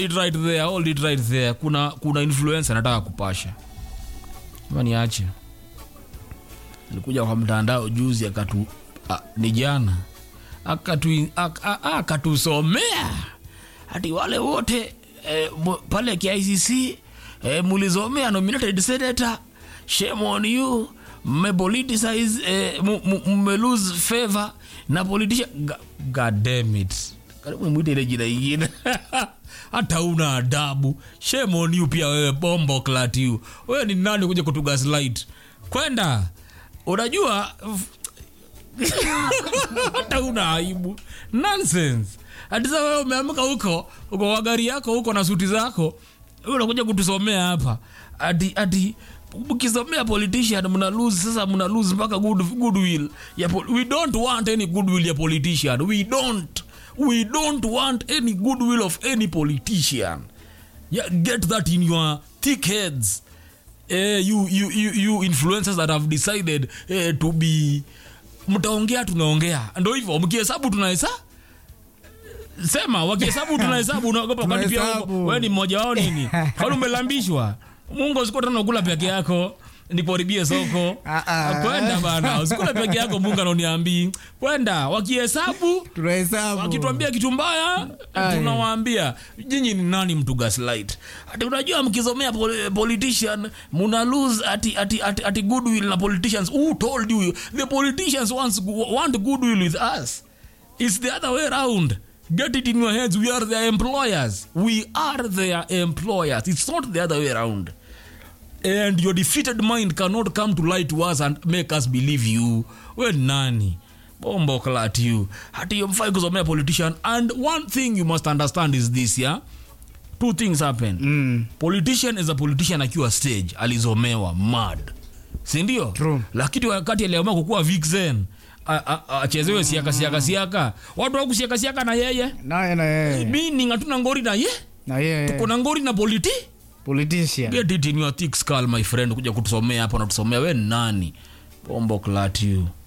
it right there hold it right there kuna kuna influencer nataka kupasha ama niache alikuja kwa mtandao juzi akatu a, ni jana akatu ak- a- a- akatusomea hati wale wote eh, mu- pale KICC eh, mulizomea nominated senator shame on you mmepoliticize eh, mu- mu- mme lose favor na politician Ga- god damn it karibu mwite ile jina ingine hata una adabu shame on you pia wewe bombo clat you wewe ni nani kuja kutugaslight kwenda unajua hata una aibu nonsense hati sasa wewe umeamka huko uko kwa gari yako huko na suti zako wewe unakuja kutusomea hapa ati ati mkisomea politician mna lose sasa mna lose mpaka good goodwill ya pol- we don't want any goodwill ya politician we don't we don't want any goodwill of any politician yeah, get that in your thick heads eh, you, you, you, you influencers that have decided eh, to be mtaongea tunaongea ndo hivyo mkihesabu tunahesa sema wakihesabu tunahesabu unaogopa kwani pia Tunahesabu. wewe ni mmoja wao nini kwani umelambishwa mungu usikuwa tena unakula peke yako niporibie soko Ah, ah. kwenda bana usikula peke yako mungu ananiambii kwenda wakihesabu tunahesabu wakituambia kitu mbaya Aye. tunawaambia nyinyi ni nani mtu gaslight ati unajua mkizomea pol- politician muna lose ati, ati, ati, ati goodwill na politicians who told you the politicians wants, want goodwill with us it's the other way around get it in your heads we are their employers we are their employers it's not the other way around and your defeated mind cannot come to lie to us and make us believe you we nani bombo clat you hati hiyo mfai kusomea politician and one thing you must understand is this yeah two things happen Mm. politician is a politician akiwa stage alizomewa mad sindio True. lakini wakati aliamua kukuwa vixen a- a- achezewe siaka siaka siaka watu wakusiaka siaka na yeye naye na yeye meaning hatuna ngori na ye na yeye kuna ngori na politi politician get it in your thick skull my friend kuja kutusomea hapa natusomea we nani bombo clat you